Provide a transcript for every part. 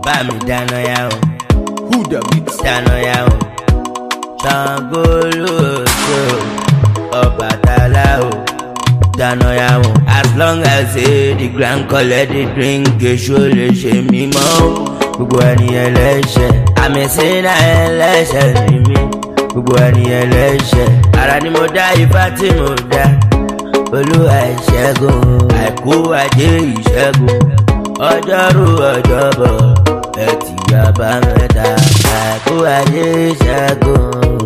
bá mi dáná yá o Who the mix? dáná yá o Ṣàngó lóòótọ́ Ọbàtálá o dáná yá o as long as say the grand collect the drink èso lè ṣe mímọ́ o gbogbo ẹni ẹlẹ́ṣẹ̀ àmì sínú ẹlẹ́ṣẹ̀ ni mí gbogbo ẹni ẹlẹ́ṣẹ̀ ara ni mo dá ifá tí mo dá olúwa ìṣẹ́gun àìkú ajé ìṣẹ́gun ọjọ́rú ọjọ́bọ̀ ẹtì àbámẹ́ta àìkú ajé ìṣẹ́gun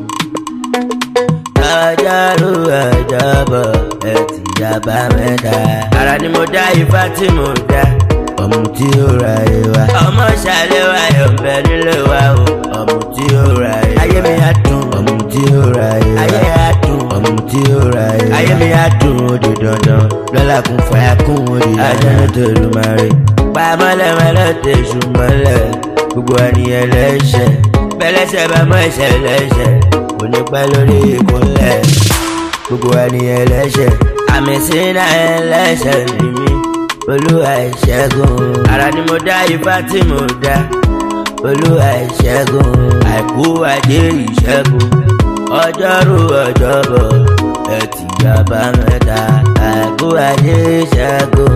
ọjọ́rú ọjọ́bọ̀ ẹtì àbámẹ́ta ara ni mo dá ifá tí mo dá ọmọ tí ó ra ìwà ọmọ ṣàlẹ̀ wa yọ̀ bẹ́ẹ̀ nílé wa o ọmọ tí ó ra ìwà ayé mi á dùn ọmọ tí ó ra ìwà ayé á dùn ọmọ tí ó ra ìwà ayé mi á dùn ó di dandan lọ́la kún fàyà kún ó di dandan ajá tó lù máa rí pa mọ́lẹ́mọ́lẹ́ tẹ̀sù mọ́lẹ̀ gbogbo ẹni ẹlẹ́ṣẹ̀ bẹ́lẹ́ṣẹ̀ bá mọ́ ẹ̀ṣẹ̀ lẹ́ṣẹ̀ kò ní pẹ́ lórí ìkúnlẹ̀ gbogbo ẹni ẹlẹ́ṣẹ̀ àmì sínú ẹlẹ́ṣẹ̀ ni mí olúwa ìṣẹ́gun ara ni mo dá ifá tí mo dá olúwa ìṣẹ́gun àìkú ajé ìṣẹ́gun ọjọ́rú ọjọ́bọ̀ ẹtì àbámẹ́ta àìkú ajé ìṣẹ́gun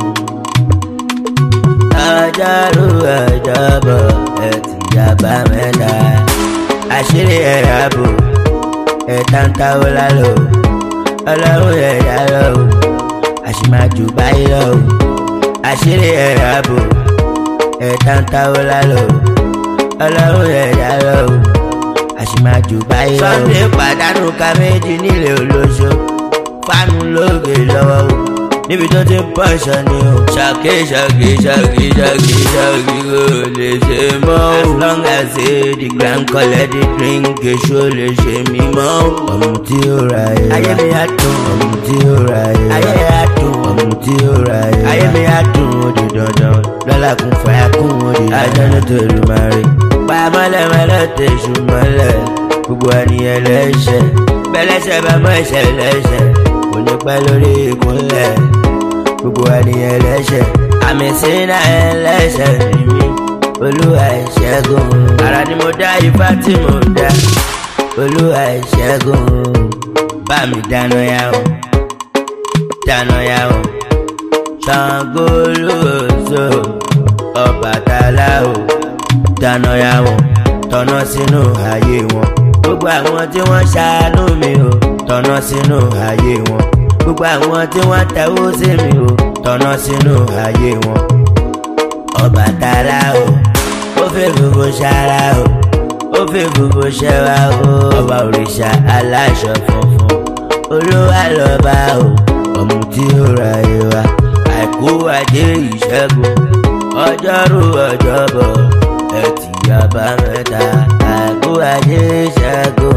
ọjọ́rú ọjọ́bọ̀ ẹtì àbámẹ́ta àṣírí ẹ̀yà bò ẹ̀ta ń táwọ́ lálọ́ ọlọ́run ẹ̀yà lọ́wọ́ àṣìmájú báyìí lọ́wọ́ àṣírí ẹ̀yà bò ẹ̀ta ń táwọ́ lálọ́ ọlọ́run ẹ̀yà lọ́wọ́ àṣìmájú báyìí lọ́wọ́. Sunday pàdánù ká méjì nílé olóṣó fánú lóògè lọ́wọ́ o níbi tó ti ń pọ̀ṣọ ni o. ṣàkí ṣàkí ṣàkí ṣàkí ṣàkí kò lè ṣe mọ́ o. as long as say the grand collect the drink èso lè ṣe mí mọ́ o. ọmọ tí ó ra ẹ̀ ayé mi á dùn ọmọ tí ó ra ẹ̀ ayé á dùn ọmọ tí ó ra ẹ̀ ayé mi á dùn ó di dandan lọ́la kún fàyà kún ó di dandan ajá ló tó lù máa rí. pa mọ́lẹ́mọ́lẹ́ tẹ̀sù mọ́lẹ̀ gbogbo ẹni ẹlẹ́ṣẹ̀ bẹ́lẹ́ṣẹ̀ bá mọ́ ẹ̀ṣẹ̀ lẹ́ṣẹ̀ kò ní pẹ́ lórí ìkúnlẹ̀ gbogbo ẹni ẹlẹ́ṣẹ̀ àmì sínú ẹlẹ́ṣẹ̀ ni mí olúwa ìṣẹ́gun ara ni mo dá ifá tí mo dá olúwa ìṣẹ́gun bá mi dáná yá o dáná yá o Ṣàngó lóòótọ́ Ọbàtálá o dáná yá o tọ̀nà sínú ayé wọn gbogbo àwọn tí wọ́n ṣàánú mi o tọ̀nà sínú ayé wọn gbogbo àwọn tí wọ́n tẹ̀wó sí mi o tọ̀nà sínú ayé wọn. Ọbàtálá o ó fẹ́ gbogbo ṣara o ó fẹ́ gbogbo ṣẹwa o ọba òrìṣà aláṣọ funfun olúwa lọ́ba o ọmọ tí ó ra ìwà àìkú ajé ìṣẹ́gun ọjọ́rú ọjọ́bọ̀ ẹtì àbámẹ́ta àìkú ajé ìṣẹ́gun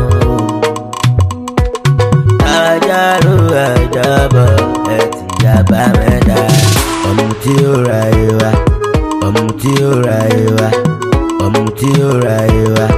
ọjọ́rú ọjọ́bọ̀ ẹtì àbámẹ́ta ọmọ tí ó ra ìwà ọmọ tí ó ra ìwà ọmọ tí ó ra ìwà